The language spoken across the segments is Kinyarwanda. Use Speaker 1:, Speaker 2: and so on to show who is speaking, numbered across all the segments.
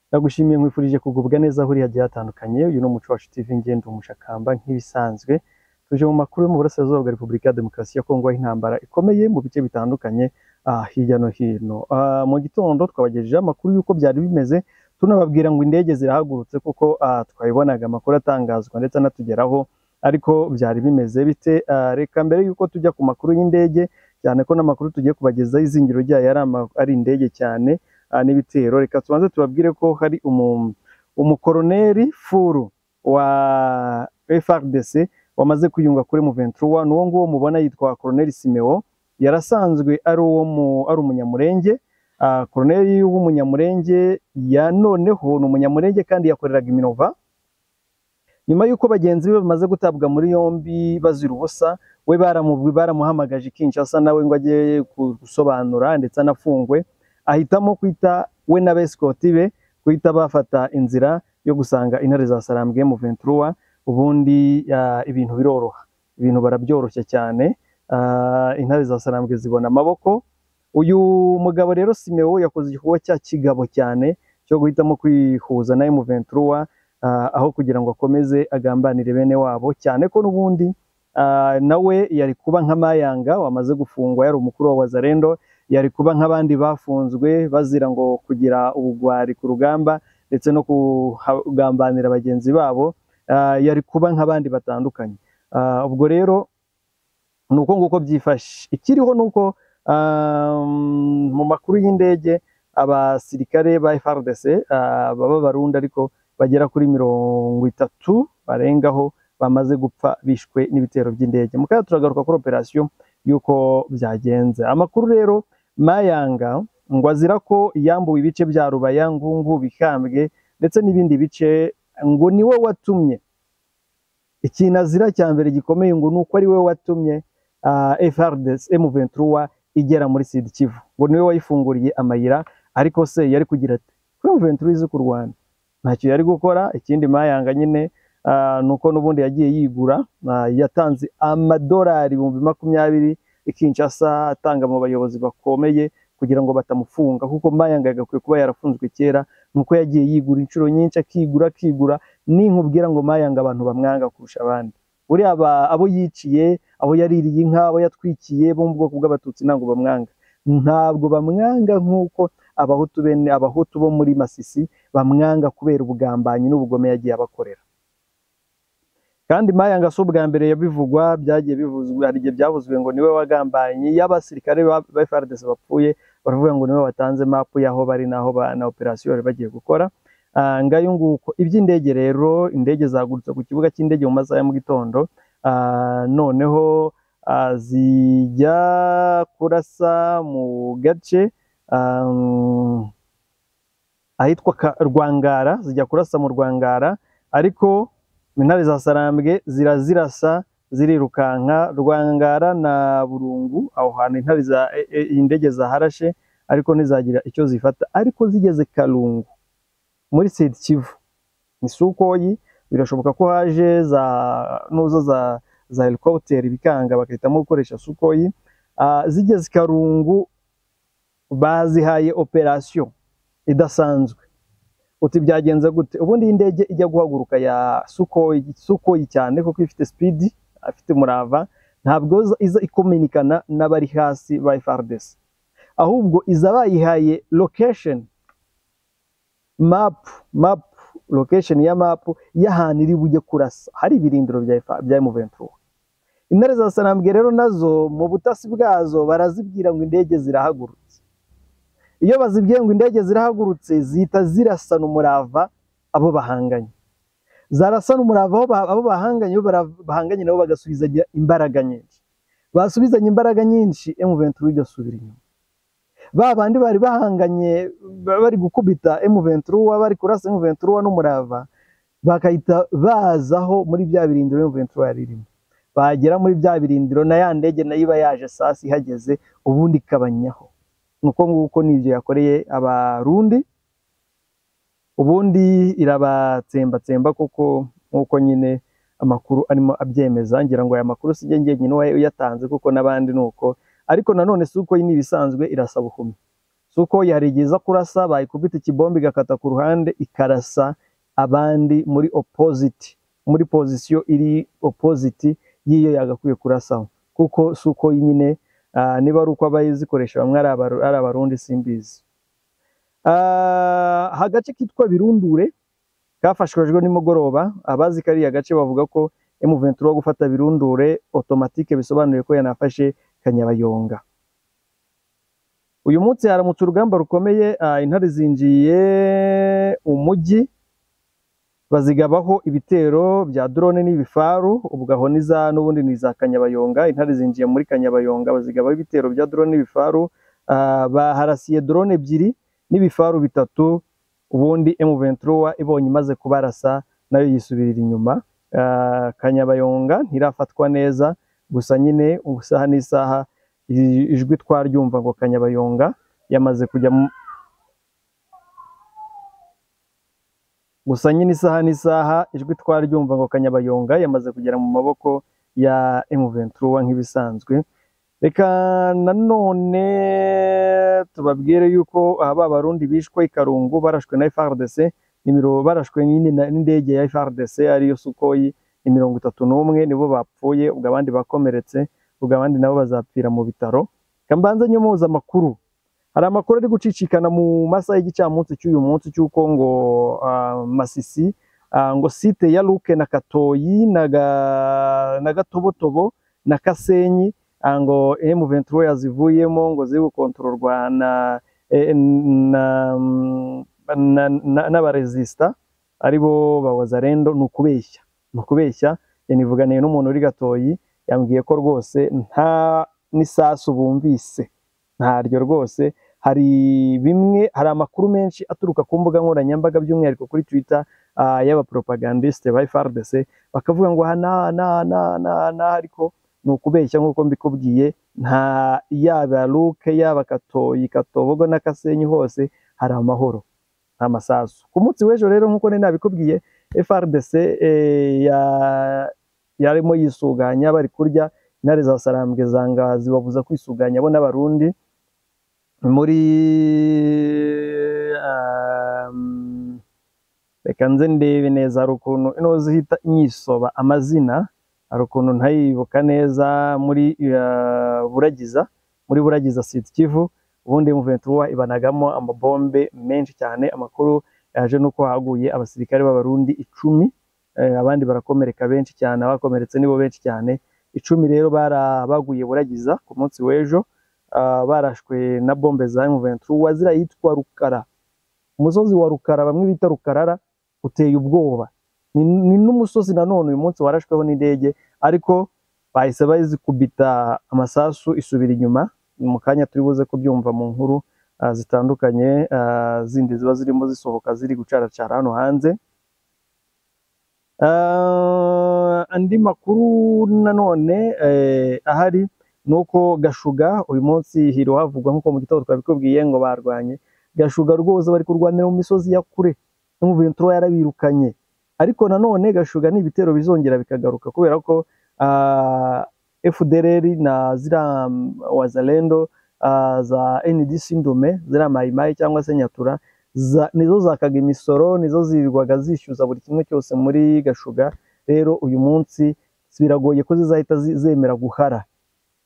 Speaker 1: Ndagushimiye nkwifurije kugubwa neza aho uri hagiye hatandukanye. Uyu ni Umuco Wacu TV ngenda umushakamba nk'ibisanzwe. Tuje mu makuru yo mu burasirazuba bwa Repubulika ya Demokarasi ya Kongo aho intambara ikomeye mu bice bitandukanye ah, hirya no hino. Ah, mu gitondo twabagejejeho amakuru y'uko byari bimeze tunababwira ngo indege zirahagurutse kuko ah, twabibonaga amakuru atangazwa ndetse anatugeraho ariko byari bimeze bite? Ah, reka mbere y'uko tujya ku makuru y'indege cyane ko n'amakuru tugiye kubagezaho izingiro ryayo ari ama- ari indege cyane ah, n'ibitero reka tubanze tubabwire ko hari umu- umukoroneri furu wa FRDC wamaze kwiyunga kuri Muventruwa n'uwo nguwo mubona yitwa Colonel Simeo yarasanzwe ari uwo mu ari umunyamurenge Ah, Colonel w'umunyamurenge ya noneho ni umunyamurenge kandi yakoreraga Iminova nyuma y'uko bagenzi be bamaze gutabwa muri yombi bazira ubusa we baramu- baramuhamagaje i Kinshasa nawe ngo ajye ku- gusobanura ndetse anafungwe ahitamo kwita we n'abesikoti be guhita bafata inzira yo gusanga intare za Sarambwe mu Ventura ubundi ah, ibintu biroroha ibintu barabyoroshya cyane Ah, intare za Sarambwe zibona amaboko uyu mugabo rero Simeo yakoze igikorwa cya kigabo cyane cyo guhitamo kwihuza nawe mu Ventura ah, aho kugira ngo akomeze agambanire bene wabo cyane ko n'ubundi ah, nawe yari kuba nka Mayanga wamaze gufungwa yari umukuru wa Wazalendo yari kuba nk'abandi bafunzwe bazira ngo kugira ubugwari ku rugamba ndetse no kugambanira bagenzi babo ah, yari kuba nk'abandi batandukanye Ah, ubwo rero ni uko nguko byifashe ikiriho ni uko um, mu makuru y'indege abasirikare ba FARDC ah, baba barundi ariko bagera kuri mirongo itatu barengaho bamaze gupfa bishwe n'ibitero by'indege mu kanya turagaruka kuri operasiyo y'uko byagenze amakuru rero mayanga ngo azira ko yambuwe ibice bya rubaya ngungu bikambwe ndetse n'ibindi bice ngo ni we watumye ikintu azira cya mbere gikomeye ngo ni uko ari we watumye ah, FRDC M23 igera muri Sud Kivu ngo niwe wayifunguriye amayira ariko se yari kugira ati kuri M23 izi ku Rwanda ntacyo yari gukora ikindi mayanga nyine ah, ni uko n'ubundi yagiye yigura ah, yatanze amadolari ibihumbi makumyabiri i Kinshasa atanga mu bayobozi bakomeye kugira ngo batamufunga kuko mayanga yagakwiye kuba yarafunzwe kera nuko yagiye yigura inshuro nyinshi akigura akigura ninkubwira ngo mayanga abantu bamwanga kurusha abandi buriya aba- abo yiciye abo yaririye inka abo yatwikiye bo mu bwoko bw'abatutsi ntabwo bamwanga ntabwo bamwanga nk'uko abahutu bene abahutu bo muri masisi bamwanga kubera ubugambanyi n'ubugome yagiye abakorera kandi mayanga si ubwa mbere yabivugwa byagiye bivuzwe hari igihe byavuzwe ngo niwe wagambanye y'abasirikare ba ba FARDC bapfuye baravuga ngo niwe watanze mapu y'aho bari n'aho ba- na operasiyo bari bagiye gukora Ah, ngayo nguko iby'indege rero indege zagurutse ku kibuga cy'indege mu masaha ya mu gitondo Ah, noneho ah, zijya kurasa mu gace ah, ahitwa Ka- Rwangara zijya kurasa mu Rwangara ariko intare za Sarambwe zirazirasa zirirukanka Rwangara na Burungu aho hantu intare za e- e- indege zaharashe ariko ntizagira icyo zifata ariko zigeze Karungu muri Sud Kivu ni Sukoyi birashoboka ko haje za nuza za za helicopter bikanga bagahitamo gukoresha Sukoyi Ah, zigeze Karungu bazihaye operasiyo idasanzwe uti byagenze gute ubundi iyi ndege ijya guhaguruka ya Sukoyi Sukoyi cyane kuko ifite speed afite umurava ntabwo iza- iza ikominikana n'abari hasi ba FARDC ahubwo iza bayihaye location map map location ya map y'ahantu iri bujye kurasa hari ibirindiro bya F- bya M23 intare za Sanambwe rero nazo mu butasi bwazo barazibwira ngo indege zirahagurutse iyo bazibwiye ngo indege zirahagurutse zihita zirasana umurava abo bahanganye zarasana umurava aho ba- abo bahanganye bo bara- bahanganye nabo bagasubizanya imbaraga nyinshi basubizanye imbaraga nyinshi M23 igasubira inyuma ba bandi bari bahanganye ba- bari gukubita M23 bari kurasa M23 n'umurava bakahita bazaho muri bya birindiro M23 yari irimo bagera muri bya birindiro na ya ndege nayo iba yaje sasi ihageze ubundi ikabanyaho nuko nguko n'ibyo yakoreye abarundi ubundi irabatsembatsemba kuko nk'uko nyine amakuru arimo abyemeza ngira ngo aya makuru si njye njyenyine uyatanze kuko n'abandi ni uko ariko nanone si uko ni ibisanzwe irasaba ubuhumyi si uko yarigeza kurasa bayikubita ikibombe igakata ku ruhande ikarasa abandi muri opposite muri pozisiyo iri opposite y'iyo yagakwiye kurasaho kuko si uko nyine ah, niba ari uko abayizikoresha bamwe ari Abaru- ari abarundi simbizi Ah, agace kitwa birundure kafashijwe nimugoroba abazi kariya gace bavuga ko M23 wo gufata birundure automatique bisobanuye ko yanafashe kanyabayonga uyu munsi haramutse urugamba rukomeye ah, intare zinjiye umujyi bazigabaho ibitero bya drone n'ibifaru ubwo aho ni za n'ubundi ni za kanyabayonga intare zinjiye muri kanyabayonga bazigabaho ibitero bya drone n'ibifaru ah, baharasiye drone ebyiri n'ibifaru bitatu ubundi M23 ibonye imaze kubarasa nayo yisubirira inyuma Ah, kanyabayonga ntirafatwa neza gusa nyine isaha n'isaha i- ijwi twaryumva ngo kanyabayonga yamaze kujya mu gusa nyine isaha n'isaha ijwi twaryumva ngo kanyabayonga yamaze kugera mu maboko ya M23 nk'ibisanzwe reka nanone tubabwire yuko aha ba barundi bishwe i Karungu barashwe na FARDC nimero barashwe nyine na- n'indege ya FARDC ariyo Sukhoi ni mirongo itatu n'umwe nibo bapfuye ubwo abandi bakomeretse ubwo abandi nabo bazapfira mu bitaro reka mbanze nyomoza amakuru hari amakuru ari gucicikana mu masaha y'igicamunsi cy'uyu munsi cy'uko ngo ah, Masisi ah, ngo site ya Luke na Katoyi na Ga- na Gatobotobo na Kasenyi ah, ngo M23 yazivuyemo ngo ziri gukontororwa na eh, na na- na- n'abaresista aribo ba Wazalendo ni ukubeshya ni ukubeshya yanivuganiye n'umuntu uri Gatoyi yambwiye ko rwose nta n'isasu bumvise ntaryo rwose hari bimwe hari amakuru menshi aturuka ku mbuga nkoranyambaga by'umwihariko kuri twitter ah, y'abapropagandiste ba FARDC bakavuga ngo aha na na na na na ariko ni ukubeshya nk'uko mbikubwiye nta yaba Luke yaba Katoyi Katobogo na Kasenyi hose hari amahoro nta masasu ku munsi w'ejo rero nk'uko nari nabikubwiye FARDC eh, ya yarimo yisuganya bari kurya intare za sarambwe zanga zibabuza kwisuganya bo n'abarundi muri um, reka nze ndebe neza hari ukuntu ino zihita inyisoba amazina hari ukuntu ntayibuka neza muri uh, buragiza muri buragiza siti kivu ubundi muventura ibanagamo amabombe menshi cyane amakuru yaje nuko haguye abasirikare b'abarundi icumi eh, abandi barakomereka benshi cyane abakomeretse nibo benshi cyane icumi rero bara- baguye buragiza ku munsi w'ejo ah, barashwe na bombe za M23 wazira yitwa Rukara umusozi wa Rukara bamwe bita Rukarara uteye ubwoba ni, ni n'umusozi nanone uyu munsi warashweho n'indege ariko bahise bayizikubita amasasu isubira inyuma mu kanya turi buze kubyumva mu nkuru ah, zitandukanye ah, zindi ziba zirimo zisohoka ziri gucaracara hano hanze Ah, andi makuru nanone eh, ahari ni uko Gashuga uyu munsi hiro havugwa nk'uko mu gitondo twabikubwiye ngo barwanye Gashuga rwose bari kurwanira mu misozi ya kure no mu bintu yarabirukanye ariko nanone Gashuga n'ibitero bizongera bikagaruka kubera ko ah, FDLR na zira mm, wazalendo ah, za NDC ndume zira mayimayi cyangwa se nyatura za, nizo zakaga imisoro nizo zirirwaga zishyuza buri kimwe cyose muri Gashuga rero uyu munsi biragoye ko zizahita zi- zemera guhara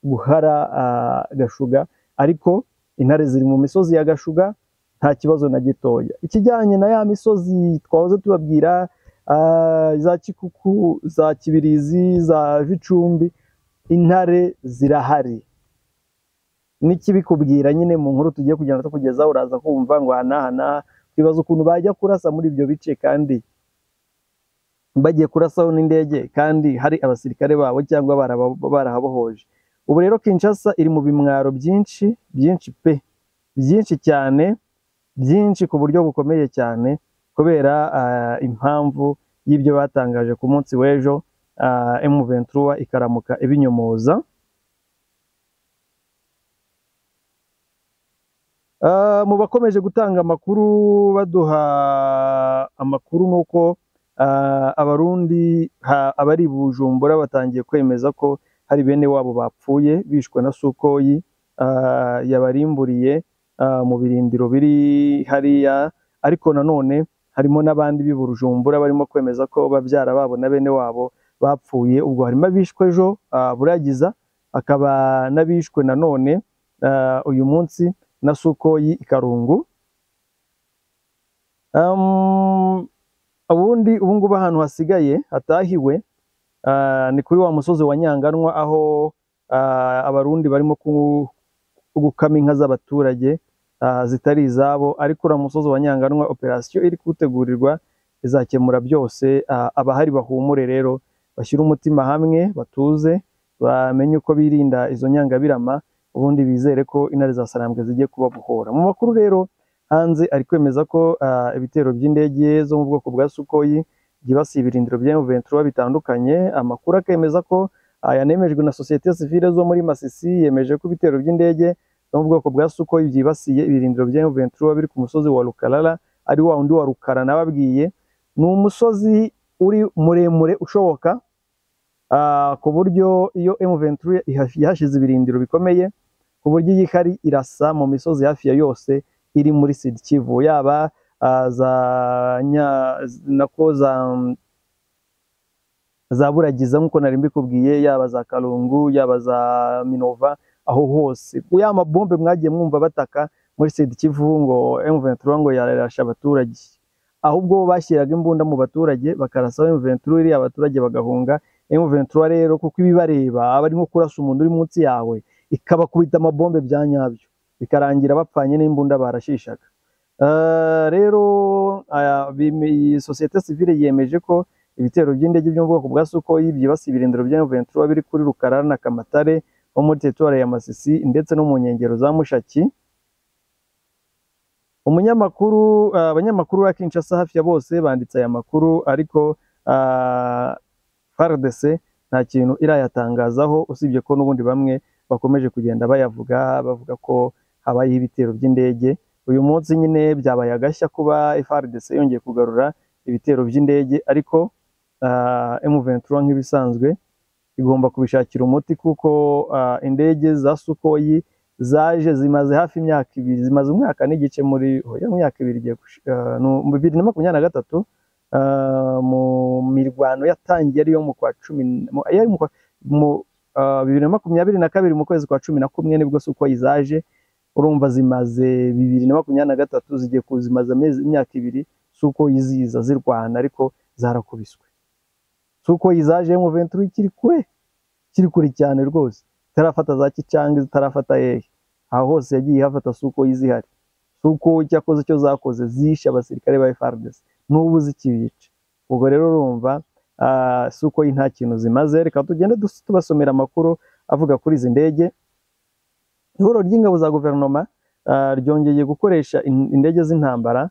Speaker 1: guhara ah, Gashuga ariko intare ziri mu misozi ya Gashuga nta kibazo na gitoya ikijyanye na ya misozi twahoze tubabwira ah, za Kikuku za Kibirizi za Vicumbi intare zirahari n'ikibikubwira nyine mu nkuru tugiye kugenda tukugezaho uraza kumva ngo hanahana twibaza ukuntu bajya kurasa muri ibyo bice kandi bagiye kurasaho n'indege kandi hari abasirikare babo cyangwa baraba- barahabohoje ubu rero Kinshasa iri mu bimwaro byinshi byinshi pe byinshi cyane byinshi ku buryo bukomeye cyane kubera ah, impamvu y'ibyo batangaje ku munsi w'ejo ah, M23 ikaramuka ibinyomoza Ah, mu bakomeje gutanga amakuru baduha amakuru nuko ah, abarundi ha- abari i Bujumbura batangiye kwemeza ko hari bene wabo bapfuye bishwe na Sukoyi ah, yabarimburiye ah, mu birindiro biri hariya ariko nanone harimo n'abandi b'i Bujumbura barimo kwemeza ko babyara babo na bene wabo bapfuye ubwo harimo abishwe ejo ah, Buragiza akaba n'abishwe nanone ah, uyu munsi na Sukoyi i Karungu Um, ubundi ubu ngubu ahantu hasigaye hatahiwe ah, ni kuri wa musozi wa Nyanganwa aho ah, abarundi barimo ku- gukama inka z'abaturage ah, zitari izabo ariko uriya musozi wa Nyanganwa operasiyo iri kuwutegurirwa izakemura byose ah, abahari bahumure rero bashyire umutima hamwe batuze bamenye uko birinda izo nyangabirama ubundi bizere ko intare za sarambwe zigiye kubabohora mu makuru rero hanze ari kwemeza ko ah, ibitero by'indege zo mu bwoko bwa Sukoyi byibasiye ibirindiro bya M23 bitandukanye amakuru akemeza ko ah, yanemejwe na sosiyete sivile zo muri Masisi yemeje ko ibitero by'indege zo mu bwoko bwa Sukoyi byibasiye ibirindiro bya M23 biri ku musozi wa Rukarara ari wa wundi wa Rukara nababwiye ni umusozi uri muremure ushoboka ah, ku buryo iyo M23 ihash- yahashize ibirindiro bikomeye ku buryo iyi hari irasa mu misozi hafi ya yose iri muri Sud Kivu yaba ah, za nya, nako za za Buragiza nk'uko nari mbikubwiye yaba za Kalungu yaba za Minova aho hose ya mabombe mwagiye mwumva bataka muri Sud Kivu ngo M23 ngo yarasha abaturage ahubwo bashyiraga imbunda mu baturage bakarasa M23 iriya abaturage bagahunga M23 rero kuko ibibareba aba ari nko kurasa umuntu uri munsi yawe ikabakubita amabombe bya nyabyo bikarangira bapfanye n'imbunda barashishaga Eh, rero aya, bime- iyi sosiyete sivile yemeje ko ibitero by'indege byo mu bwoko bwa Sukoyi byibasiye ibirindiro bya M23 biri kuri Rukarara na Kamatare ho muri teritwari ya Masisi ndetse no mu nkengero za Mushaki umunyamakuru ah, abanyamakuru ba Kinshasa hafi ya bose banditse aya makuru ariko ah, FARDC nta kintu irayatangazaho usibye ko n'ubundi bamwe bakomeje kugenda bayavuga bavuga ko habayeho ibitero by'indege uyu munsi nyine byabaye agashya kuba FARDC yongeye kugarura ibitero by'indege ariko ah, M23 nk'ibisanzwe igomba kubishakira umuti kuko ah, indege za Sukoyi zaje zimaze hafi imyaka ibiri zimaze umwaka n'igice muri oya imyaka ibiri igiye gushi- ah, no, mu bibiri na makumyabiri na gatatu ah, mu mirwano yatangiye ariyo mu kwa cumi n- mu- yari mu kwa- mu- ah, bibiri na makumyabiri na kabiri mu kwezi kwa cumi na kumwe nibwo Sukoyi zaje urumva zimaze bibiri na makumyabiri na gatatu zigiye ku zimaze amezi imyaka ibiri Sukoyi ziza zirwana ariko zarakubiswe Sukoyi zaje mu venture ikiri kure kiri kure cyane rwose itarafata za kicanga zitarafata hehe aho hose yagiye hafata Sukoyi zihari Sukoyi cyakoze icyo zakoze zishe abasirikare ba FARDC n'ubu zikibica ubwo rero urumva ah, Sukoyi nta kintu zimaze reka tugende dus- tubasomera amakuru avuga kuri izi ndege ihuriro ry'ingabo za guverinoma ah, ryongeye gukoresha in- indege z'intambara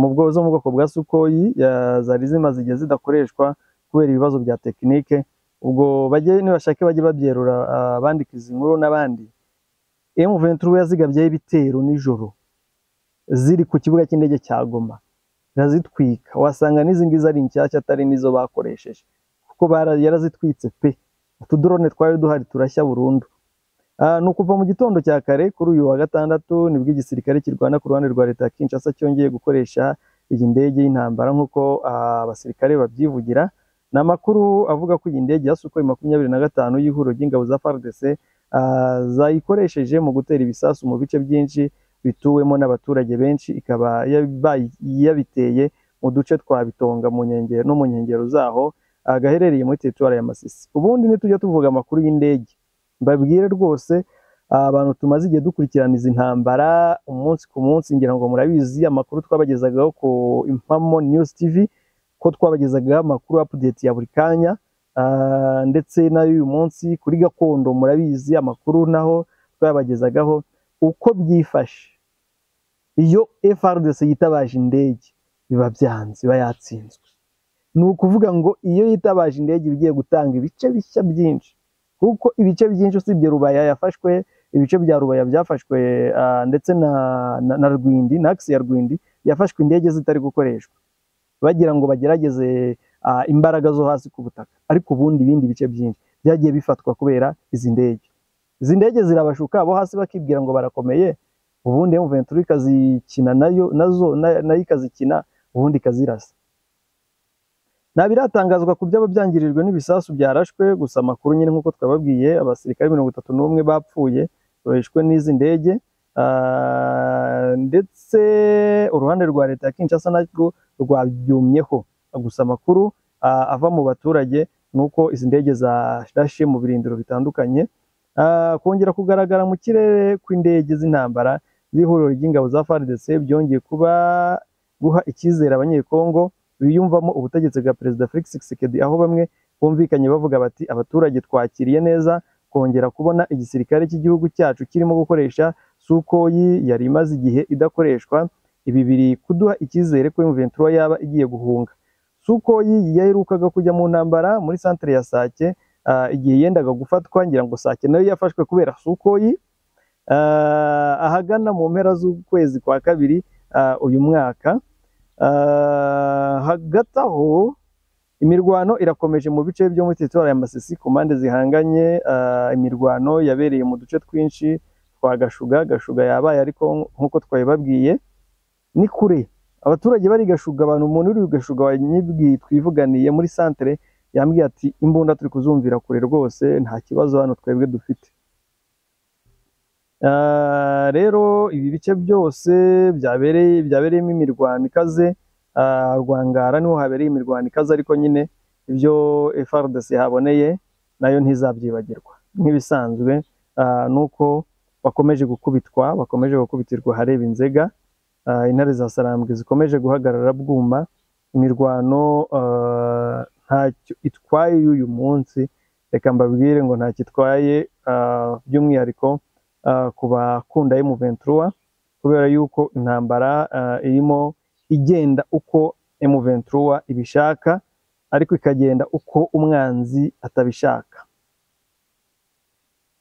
Speaker 1: mu bwo- zo mu bwoko bwa Sukoyi ya- zari zimaze igihe zidakoreshwa kubera ibibazo bya tekinike ubwo bajye nibashake bajye babyerura ah, abandikiza inkuru n'abandi M23 yazigabyeho ibitero nijoro ziri ku kibuga cy'indege cya Goma irazitwika wasanga n'izi ngizi ari nshyashya atari n'izo bakoresheje kuko bara- yarazitwitse pe utudrone twari duhari turashya burundu Ah, ni ukuva mu gitondo cya kare kuri uyu wa gatandatu nibwo igisirikare kirwana ku ruhande rwa leta ya Kinshasa cyongeye gukoresha iyi ndege y'intambara nk'uko ah, abasirikare babyivugira ni amakuru avuga ko iyi ndege ya Sukhoi makumyabiri na gatanu y'ihuriro ry'ingabo za FARDC ah, zayikoresheje mu gutera ibisasu mu bice byinshi bituwemo n'abaturage benshi ikaba yabaye- yabiteye mu duce twa Bitonga mu nkengero no mu nkengero zaho ah, gaherereye muri teritwari ya Masisi ubundi nitujya tuvuga amakuru y'indege mbabwire rwose ah, abantu tumaze igihe dukurikirana izi ntambara umunsi ku munsi ngira ngo murabizi amakuru twabagezagaho ku impamo news tv ko twabagezagaho amakuru update ya buri kanya ah, ndetse n'ay'uyu munsi kuri gakondo murabizi amakuru naho twabagezagaho uko byifashe iyo FRDC yitabaje indege biba byanze iba yatsinzwe ni ukuvuga ngo iyo yitabaje indege iba igiye gutanga ibice bishya byinshi kuko ibice byinshi usibye Rubaya yafashwe ibice bya Rubaya byafashwe ah, ndetse na, na, na Rwindi na axe ya Rwindi yafashwe indege zitari gukoreshwa bagira ngo bagerageze ah, imbaraga zo hasi ku butaka ariko ubundi ibindi bice byinshi byagiye bifatwa kubera izi ndege izi ndege zirabashuka abo hasi bakibwira ngo barakomeye ubundi M23 ikazikina nayo nazo na- nayo ikazikina ubundi ikazirasa nta biratangazwa ku byaba byangirijwe n'ibisasu byarashwe gusa amakuru nyine nk'uko twababwiye abasirikare mirongo itatu n'umwe bapfuye bahishwe n'izi ndege Ah, ndetse uruhande rwa leta ya Kinshasa narwo rwabyumyeho gusa amakuru ah, ava mu baturage ni uko izi ndege zarashe mu birindiro bitandukanye Ah, kongera kugaragara mu kirere kw'indege z'intambara z'ihuriro ry'ingabo za FARDC byongeye kuba guha icyizere abanyekongo biyumvamo ubutegetsi bwa perezida Felix Tshisekedi aho bamwe bumvikanye bavuga bati abaturage twakiriye neza kongera kubona igisirikare cy'igihugu cyacu kirimo gukoresha Sukoyi yari imaze igihe idakoreshwa ibi biri kuduha icyizere ko M23 yaba igiye guhunga Sukoyi yaherukaga kujya mu ntambara muri centre ya Sake ah, igihe yendaga gufatwa ngira ngo Sake nayo yafashwe kubera Sukoyi Ah, ahagana mu mpera z'ukwezi kwa kabiri ah, uyu mwaka Ah, hagati aho imirwano irakomeje mu bice byo muri teritori ya Masisi ku mpande zihanganye ah, imirwano yabereye mu duce twinshi twa Gashuga Gashuga yabaye ariko nk'uko twabibabwiye ni kure abaturage bari Gashuga abantu umuntu uri Gashuga wanyibwiye twivuganiye muri santere yambwiye ati imbunda turi kuzumvira kure rwose nta kibazo hano twebwe dufite Ah, rero ibi bice byose byabereye byabereyemo imirwano ikaze ah, Rwangara niho habereye imirwano ikaze ariko nyine ibyo FARDC haboneye nayo ntizabyibagirwa nk'ibisanzwe ah, nuko bakomeje gukubitwa bakomeje gukubitirwa hareba inzega ah, intare za Sarambwe zikomeje guhagarara bwuma imirwano ah, ntacyo itwaye y'uyu munsi reka mbabwire ngo ntacyo itwaye ah, by'umwihariko ah, ku bakunda M23 kubera yuko intambara ah, irimo igenda uko M23 ibishaka ariko ikagenda uko umwanzi atabishaka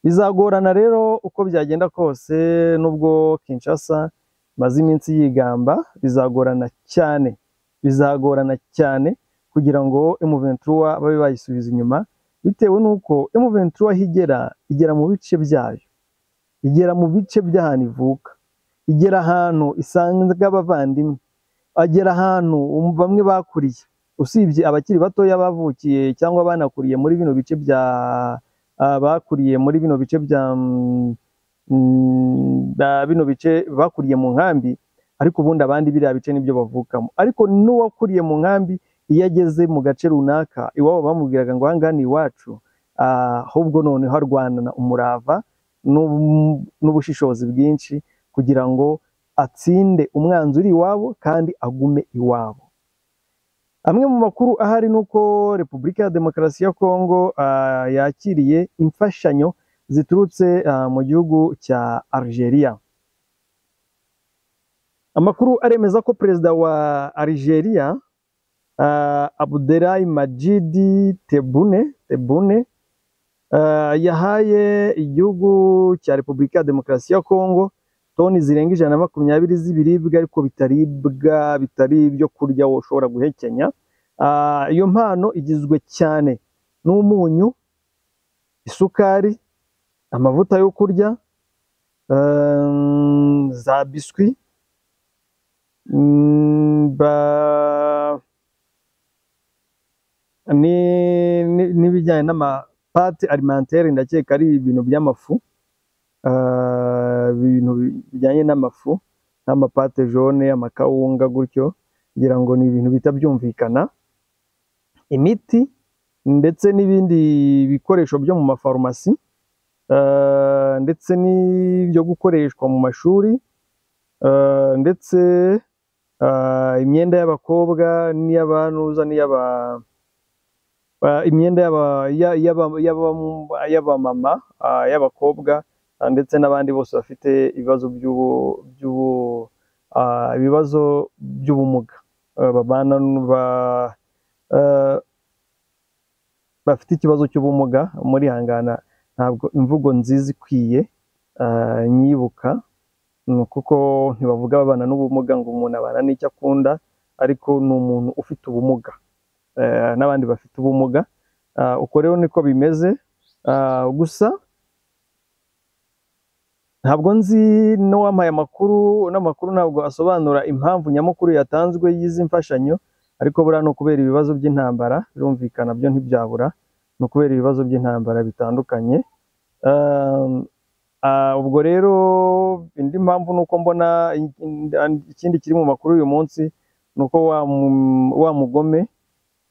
Speaker 1: bizagorana rero uko byagenda kose nubwo Kinshasa maze iminsi yigamba bizagorana cyane bizagorana cyane kugira ngo M23 babe bayisubiza inyuma bitewe n'uko M23 aho igera igera mu bice byayo igera mu bice by'ahantu ivuka igera ahantu isanga abavandimwe agera ahantu um- bamwe bakuriye usibye abakiri batoya bavukiye cyangwa banakuriye muri bino bice bya ah, bakuriye muri bino bice bya mm, mm, ba- bino bice bakuriye mu nkambi ariko ubundi abandi biriya bice nibyo bavukamo ariko n'uwakuriye mu nkambi iyo ageze mu gace runaka iwabo bamubwiraga ngo ahangaha ni iwacu ah, ahubwo noneho arwanana umurava n'ub- n'ubushishozi bwinshi kugira ngo atsinde umwanzi uri iwabo kandi agume iwabo amwe mu makuru ahari ni uko repubulika ya demokarasi ya kongo ah, yakiriye imfashanyo ziturutse ah, mu gihugu cya algeria amakuru aremeza ko perezida wa algeria ah, abdelahi majidi tebune tebune Ah, yahaye igihugu cya Repubulika ya Demokarasi ya Kongo toni zirenga ijana na makumyabiri z'ibiribwa ariko bitaribwa bitari ibyo kurya ushobora guhekenya. Ah, iyo mpano igizwe cyane n'umunyu, isukari, amavuta yo kurya, ehm, za biswi, mm, ba- ni- ni- n'ibijyanye n'ama pate alimentaire ndakeka ari ibintu by'amafu ah, ibintu bijyanye n'amafu nk'amapate jone amakawunga gutyo ngira ngo ni ibintu bihita byumvikana imiti ndetse n'ibindi bikoresho byo mu mafarumasi ah, ndetse n'ibyo gukoreshwa mu mashuri ah, ndetse ah, imyenda y'abakobwa n'iy'abantuza n'iy'aba Ah, imyenda y'aba- ya- y'aba- y'aba- y'abamama ah, y'abakobwa ah, ndetse n'abandi bose bafite ibibazo by'ubu- by'ubu- ah, ibibazo by'ubumuga ah, babana n- ba- ah, bafite ikibazo cy'ubumuga murihangana ntabwo imvugo nziza ikwiye ah, nyibuka mm, kuko ntibavuga ababana n'ubumuga ngo umuntu abana n'icyo akunda ariko ni umuntu ufite ubumuga eh, n'abandi bafite ubumuga Ah, uko rero niko bimeze Ah, gusa ntabwo nzi n'uwampaye amakuru n'amakuru ntabwo asobanura impamvu nyamukuru yatanzwe y'izi mfashanyo ariko buriya ni ukubera ibibazo by'intambara birumvikana byo ntibyabura ni ukubera ibibazo by'intambara bitandukanye Um, ah, ubwo rero indi mpamvu ni uko mbona ikindi kiri mu makuru uyu munsi ni uko wa mu- wa mugome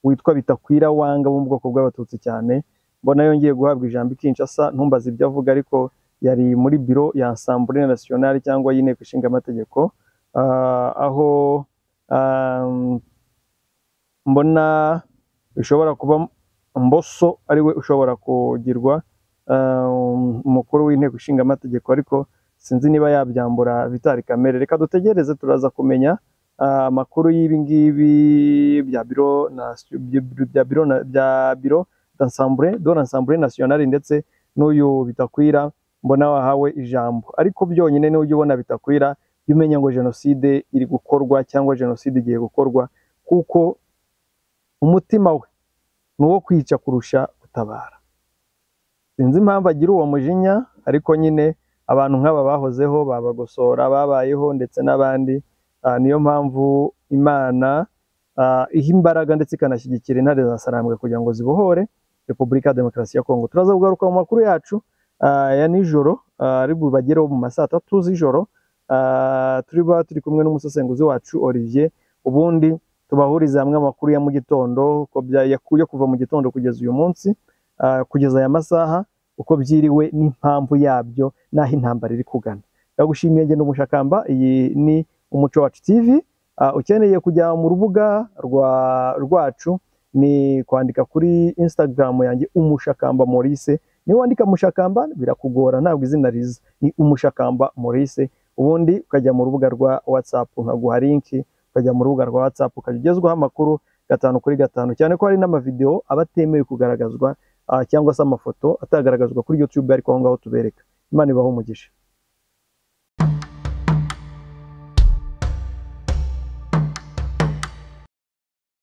Speaker 1: witwa bitakwira wanga wo mu bwoko bw'abatutsi cyane mbona yongeye guhabwa ijambo i Kinshasa ntumbaze ibyo avuga ariko yari muri biro ya Assemblée Nationale cyangwa y'inteko ishinga amategeko ah, aho um, mbona bishobora kuba Mboso ariwe ushobora kugirwa um, umukuru w'inteko ishinga amategeko ariko sinzi niba yabyambura Vitali Kamere reka dutegereze turaza kumenya ah, amakuru y'ibi ngibi bya biro na bya biro na bya biro d'assemblée de l'assemblée nationale ndetse n'uyu bitakwira mbona wahawe ijambo ariko byonyine n'ujya ubona bitakwira jya umenya ngo jenoside iri gukorwa cyangwa jenoside igiye gukorwa kuko umutima we ni uwo kwica kurusha gutabara sinzi impamvu agira uwo mujinya ariko nyine abantu nk'aba bahozeho babagosora babayeho ndetse n'abandi Ah, niyo mpamvu imana ah, iha imbaraga ndetse ikanashyigikira intare za sarambwe kugira ngo zibohore repubulika ya demokarasi ya kongo turaza kugaruka mu makuru yacu ah, ya nijoro ah, ari bubagereho mu ma saa tatu z'ijoro Ah, turi buba turi kumwe n'umusesenguzi wacu olivier ubundi tubahurize hamwe amakuru ya mu gitondo uko bya- ya- yo kuva mu gitondo kugeza uyu munsi ah, kugeza aya masaha uko byiriwe n'impamvu yabyo n'aho intambara iri kugana ndagushimiye ngendo mushakamba iyi ni umuco wacu tv Ah, ukeneye kujya mu rubuga rwa rwacu ni kwandika kuri instagram yanjye umushakamba maurice niba wandika mushakamba birakugora ntabwo izina riza ni umushakamba maurice ubundi ukajya mu rubuga rwa whatsapp nkaguha linki ukajya mu rubuga rwa WhatsApp ukajya ugezwaho amakuru gatanu kuri gatanu cyane ko hari n'amavidewo aba atemewe kugaragazwa ah, cyangwa se amafoto atagaragazwa kuri YouTube ariko aho ngaho tubereka Imana ibahe umugisha